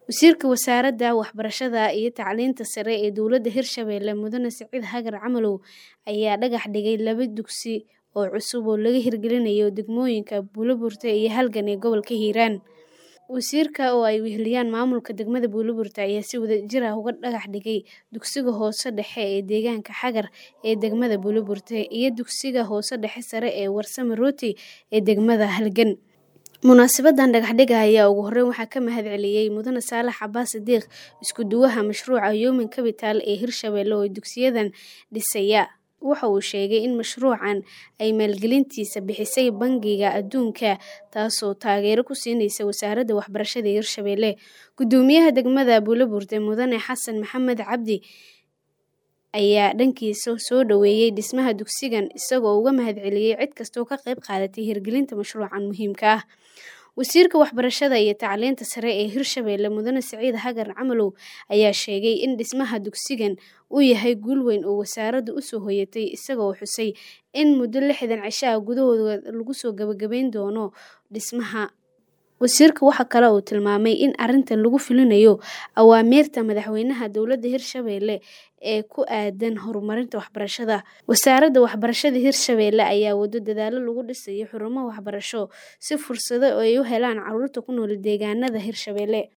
Wasiirka Wasaaradda Waxbarashada iyo Tacliinta Sare ee Dowladda Hirshabelle Mudane Sicid Hagar Camalow ayaa dhagax dhigay laba dugsi oo cusub oo laga hirgelinayo degmooyinka Buuloburti iyo Halgan ee gobolka Hiiraan. Wasiirka oo ay weheliyaan maamulka degmada Buuloburti ayaa si wadajir ah uga dhagax dhigay dugsiga hoose dhexe ee deegaanka Xagar ee degmada Buuloburti iyo dugsiga hoose dhexe sare ee Warsame Rooti ee degmada Halgan. Munaasabaddan dhagax-dhigga ayaa ugu horreyn waxaa ka mahadceliyay Mudane Saalax Cabbaas Sidiiq, isku duwaha mashruuca Human Capital ee Hirshabelle oo dugsiyadan dhisaya. Waxa uu sheegay in mashruucan ay maalgelintiisa bixisay Bangiga Adduunka, taasoo taageero ku siinaysa Wasaaradda Waxbarashada Hirshabelle. Guddoomiyaha degmada Buuloburti Mudane Xasan Maxamed Cabdi ayaa dhankiisa soo dhoweeyay dhismaha dugsigan, isagoo uga mahadceliyay cid kasta oo ka qayb qaadatay hirgelinta mashruucan muhiimka ah. Wasiirka Waxbarashada iyo Tacliinta Sare ee Hirshabelle Mudane Sicid Hagar Camalow ayaa sheegay in dhismaha dugsigan uu yahay guul weyn oo wasaaraddu u soo hoyatay, isagoo xusay in muddo lixdan cisho ah gudahood lagu soo gabagabayn doono dhismaha. Wasiirka waxa kale oo uu tilmaamay in arrintan lagu fulinayo awaamiirta Madaxweynaha Dowladda Hirshabelle ee ku aaddan horumarinta waxbarashada. Wasaaradda Waxbarashada Hirshabelle ayaa wado dadaallo lagu dhisayo xarumo waxbarasho si fursado ay u helaan carruurta ku nool deegaanada Hirshabelle.